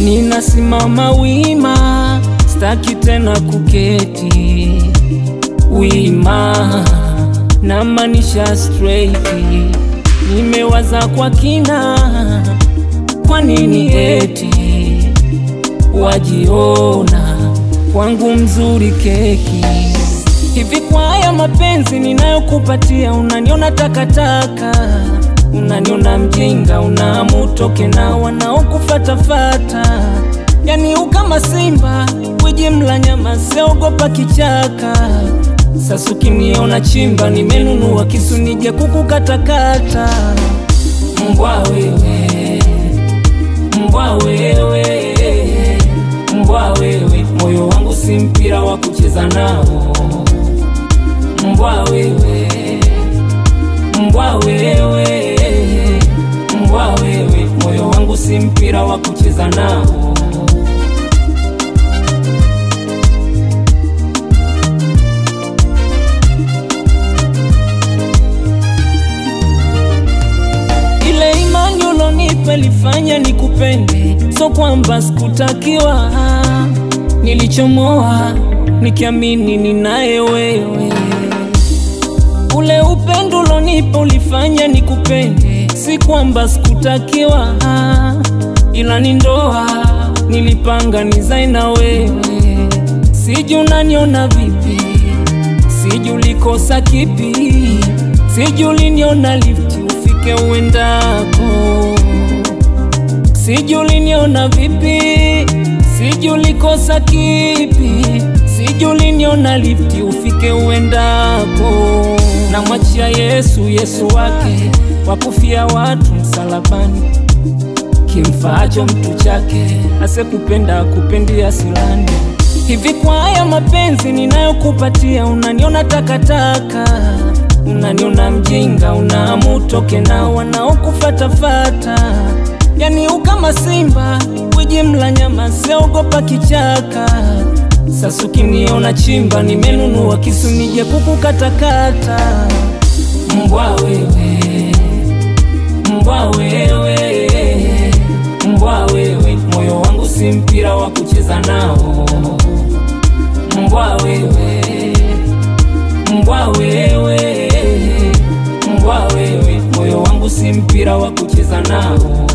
ninasimama wima, staki tena kuketi wima, namaanisha straight. Nimewaza kwa kina, kwa nini eti wajiona kwangu mzuri keki hivi? Kwa haya mapenzi ninayokupatia unaniona takataka, unaniona mjinga, unaamutoke na wanaokufatafata, yani ukama simba wiji mla nyama, siogopa kichaka. Sasa ukiniona chimba, nimenunua kisu nije kukukatakata. Mbwa wewe, mbwa wewe, mbwa wewe, moyo wangu si mpira wa kucheza nao. Mbwa wewe, mbwa wewe, mbwa wewe, moyo wangu si mpira wa kucheza nao. Ile imani ulonipa ilifanya nikupende, so kwamba sikutakiwa. Nilichomoa nikiamini ninaye wewe. Ule upendo ulonipa ulifanya nikupende, si kwamba sikutakiwa, ila ni ndoa nilipanga nizae na wewe. Sijui unaniona vipi, sijui ulikosa kipi, sijui uliniona lifti ufike uendako, sijui uliniona vipi, sijui ulikosa kipi, sijui uliniona lifti ufike uendako. Namwachia Yesu, Yesu wake wakufia watu msalabani, kimfaacho mtu chake asekupenda kupendia silani. Hivi kwa haya mapenzi ninayokupatia unaniona takataka, unaniona mjinga, unaamutoke na wanaokufatafata, yani ukama simba wiji mla nyama, siogopa kichaka. Sasa ukiniona chimba, nimenunua kisu nije kukukatakata. Mbwa wewe, mbwa wewe, mbwa wewe, moyo wangu si mpira wa kucheza nao. Mbwa wewe, mbwa wewe, mbwa wewe, moyo wangu si mpira wa kucheza nao.